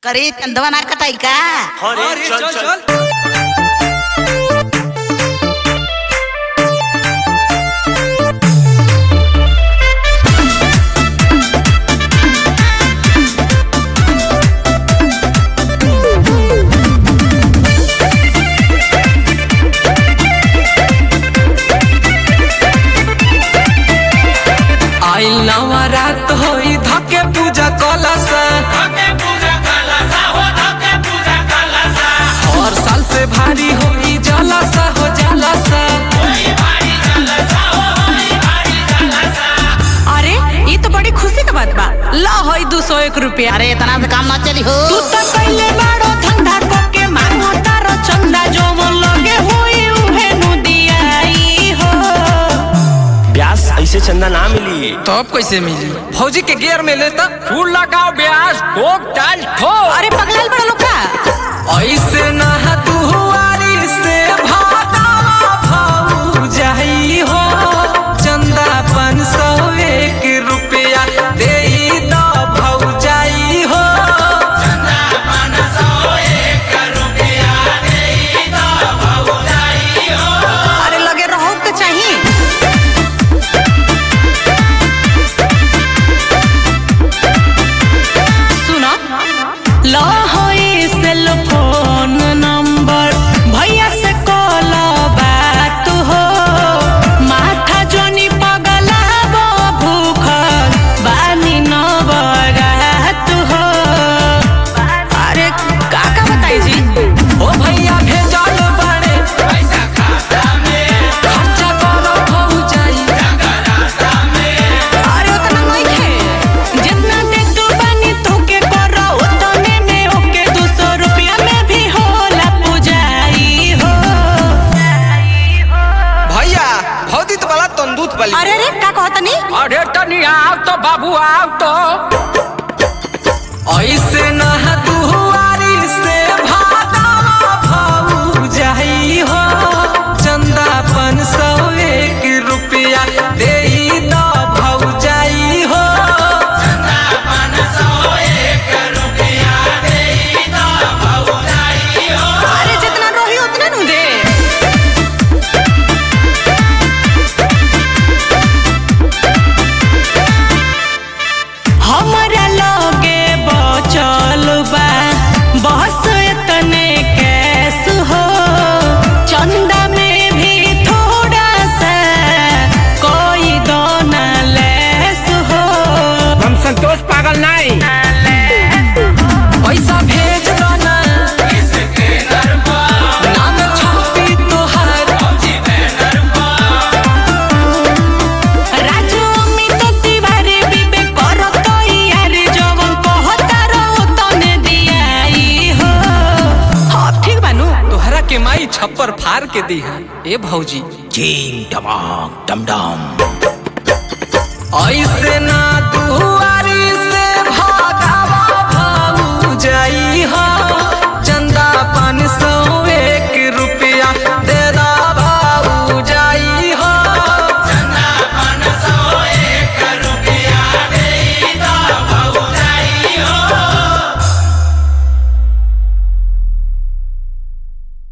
तरी चंदवा ना कटाई का अरे चल चल आइल नवरात होई धके पूजा कलश हर साल से भारी होई जलस हो जलस अरे ये तो बड़ी खुशी का बात बा ला होई दो सौ एक रुपया अरे इतना से काम ना चली हो तू तो पहले बाड़ो धंधा को के मांगो तारो चंदा जो मन लगे होई उहे नु दियाई हो ब्यास ऐसे चंदा ना मिली तो अब कैसे मिली फौजी के गियर में लेता फूल लगाओ ब्यास ठोक चाल ठोक अरे पगलाल बड़ा लोग का ऐसे ना दुआरी से भागा भाऊ जाई हो चंदा पाँच सौ एक रुपया दे दो भाऊ जाई हो अरे लगे रहो के चाहिए सुनो लो होई सेल फोन नंबर भैया से कॉल बात हो माथा जोनी पगला बो भूख बानी न बरात हो अरे का का बताई जी ओ भैया भेजल बाड़े पैसा खाता में खर्चा करो भाऊ जाई अरे उतना नहीं खे जितना दे तू बानी तोके करो उतने में ओके दो सौ रुपया में भी होला पुजाई हो भैया भौदी तो वाला तंदूत वाली अरे अरे का कहतनी अरे तनी आओ तो बाबू आओ तो ऐसे ना दुआरी से भागा भाऊ जाई हो चंदा पाँच सौ एक रुपया दे दो भाऊ जाई हो अरे जितना रोही उतना नु दे हमरा लगे बचल बा बस इतने कैस हो चंदा में भी थोड़ा सा कोई दोना लेस हो हम संतोष पागल नहीं पैसा भेज दो ना नाम छापी तोहार राजू अमित तिवारी बिबे करत यार जवन कहता रहो तने दियाई हो हाँ ठीक बानू तोहरा के माई छप्पर फाड़ के दी है ए भौजी चीन टमाक डम डम ऐसे ना तू